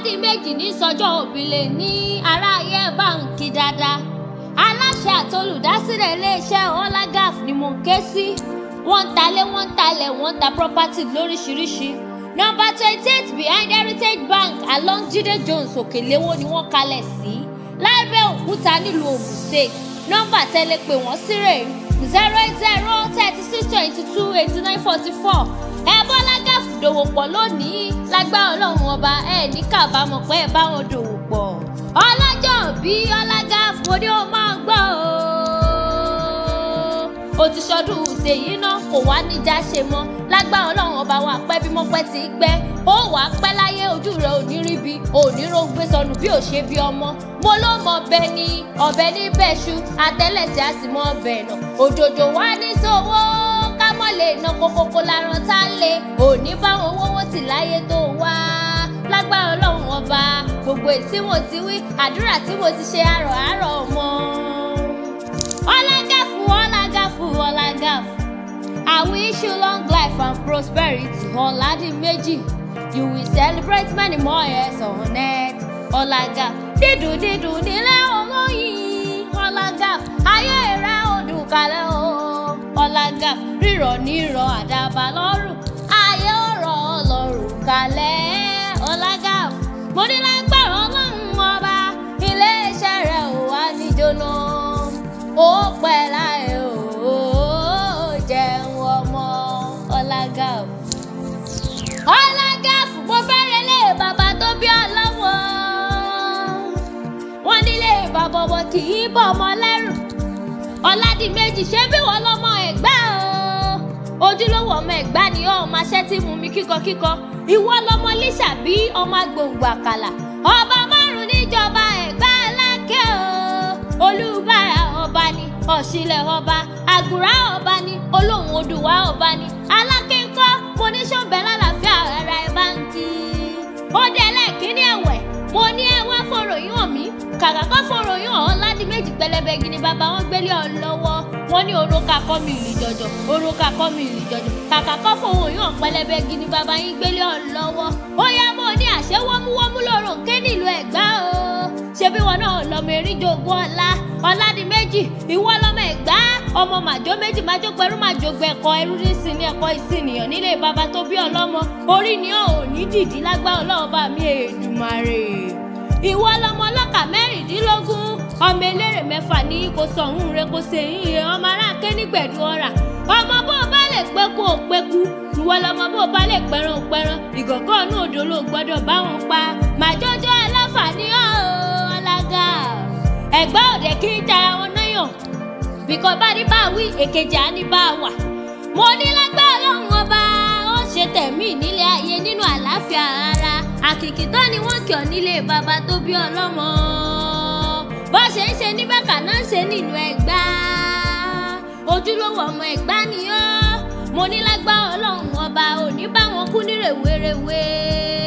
ọ̀làdìmẹ́jì ní sọjọ́ òbílẹ̀ ní aráyé báǹkì dáadáa aláṣẹ àtolùdásílẹ̀ iléeṣẹ́ ọlágàf ni mò ń ké sí wọ́n ń talé wọ́n ń talẹ̀ wọ́n ń ta property lóríṣiríṣi nọ́mbà twenty eight behind heritage bank along Jídé Jones òkèléwó ni wọ́n kalẹ̀ sí lábẹ́ òkúta nílùú Ògùn state nọ́mbà tẹ́lẹ̀ pé wọ́n sí rè zero eight zero thirty six twenty two eighty nine forty four ẹ bọ́lá gáàfù dòwò pọ̀ lónìí lágbára ọlọ́run ọba ẹ ní kábàámọ̀ pé ẹ bá wọn dòwò pọ̀ ọlọ́jọ́ bí ọlágáàfù mo ní o máa gbọ́ o ó ti ṣọdún ṣèyí náà kò wá níjà ṣe mọ́ lágbára ọlọ́run ọba wa pẹ́ bí mọ́pẹ́ ti pẹ́ ó wà á pẹ́ láyé ojú rẹ̀ ò ní rí bi ò ní rógbé sọnù bí ò ṣe bí ọmọ mo ló mọ ọbẹ̀ ní ọbẹ̀ ní bẹ́ṣu àtẹ́lẹsẹ̀ á sì mọ ọbẹ̀ náà òjòjò wá ní sówó ká mọ̀ lè ná kókókó láran tá a lè òní báwọn owó tì láyé tó wá lágbára ọlọ́run ọba gbogbo ètí mo ti wí àdúrà tí mo ti ṣe àrọ̀ àrọ̀ mọ́ ọlágàfù ọlágàfù ọlágàfù I wish you long life and prosperity ọ̀làdìmẹ́jì you will celebrate many more years on earth ọlágàfù dídùn dídùn nílé olóyin ọlágàfù ayé rẹ̀ ò dùn kalẹ̀ o ọlágàfù rírọ̀ nírọ̀ àdàbà lọ́rùn ayé ọ̀rọ̀ ọlọ́run kalẹ̀ ọlágàfù mo ní lágbára ọlọ́run ọba iléeṣẹ́ rẹ̀ ò wá níjóná ó pẹ́ láyé o jẹun ọmọ ọlágàfù ọlágàfù mo fẹ́rẹ̀ lé bàbá tó bí ọlọ́wọ́ wọn nílé bàbá ọmọ kì í bọ̀ ọmọ lẹ́rù ọ̀làdìmẹ́jì ṣé bí wọ́n lọ́mọ ẹ̀gbá o ojúlówó ọmọ ẹ̀gbá ni ọ́ ọmọ aṣẹ́ tí mú mi kíkọkíkọ ìwọ lọmọ lísà bí ọmọ agbòǹgbò àkàlà ọba márùn níjọba ẹ̀gbá alákẹ́ o olúbàrà ọba ni ọ̀ṣìlẹ̀ ọba àgùrá ọba ni olóhùn odùwà ọba ni alákẹ́ ńkọ́ mo ní ṣọ́ọ̀bẹ lálàáfíà ara ẹ̀ bá ń kí ó dé ẹlẹ́ẹ̀kínní ẹ̀wẹ̀ mo ní ẹ wá fọ̀ròyìn hàn mí kàkà kọ́ fọ̀ròyìn hàn ọ̀làdìmẹ́jì pẹlẹbẹ gidi bàbá wọn gbélé ọ lọ́wọ́ wọn ní orókà kọ́ mi ìlú jọjọ orókà kọ́ mi ìlú jọjọ kàkà kọ́ fọ̀ròyìn hàn pẹlẹbẹ gidi bàbá yín gbélé ọ lọ́wọ́ ó yá mo ní àṣẹ wọ́múwọ́mú lọ́rùn ké nílùú ẹ̀gbá o ṣebí wọn náà lọmọ erin jogún ọlá ọ̀làdìmẹ́jì ìwọ lọmọ ẹ̀gbá ọmọ màjọ méjì májọ pẹ̀rú màjọ gbẹ̀kọ ẹrú nísìn ní ẹ̀kọ́ ìsìnìyàn nílé bàbá tó bí ọlọ́mọ orí ni ò ní dìdí lágbá ọlọ́ọ̀bá mi èdùmàrè ìwọ lọmọ ọlọ́kà mẹ́rìndínlógún ọmọ eléré mẹ́fà ní kò sọ̀hún rẹ kò sèyìn yẹn ọmọ aráàké nígbẹ̀dú ọ̀rà ọmọ bó o bá lè pẹ́kú ò pẹ́kú ìwọ lọmọ bó o bá lè pẹ́ràn ò pẹ́ràn ìgọ̀gọ́ ọ̀nù òdo ló gbọ́dọ̀ bá wọn pa màjọ́jọ́ ẹlẹ́fà ní ọ̀ọ́lága ẹ̀gbá òde kí ń tara wọn náyàn bìkọ́ bá ní bá wí èkejì á ní bá wà mo ní lágbá ọlọ́run ọba ó ṣe tẹ̀mí nílé ayé nínú àlàáfíà ara àkìkì tó ni wọ́n kì ọ́ nílé bàbá tó bí ọlọ́mọ bó ṣe ń ṣe ní bàkà náà ṣe nílùú ẹ̀gbá ojúlówó ọmọ ẹ̀gbá ni ó mo ní lágbá ọlọ́run ọba ò ní bá wọn kú ní rèwerèwe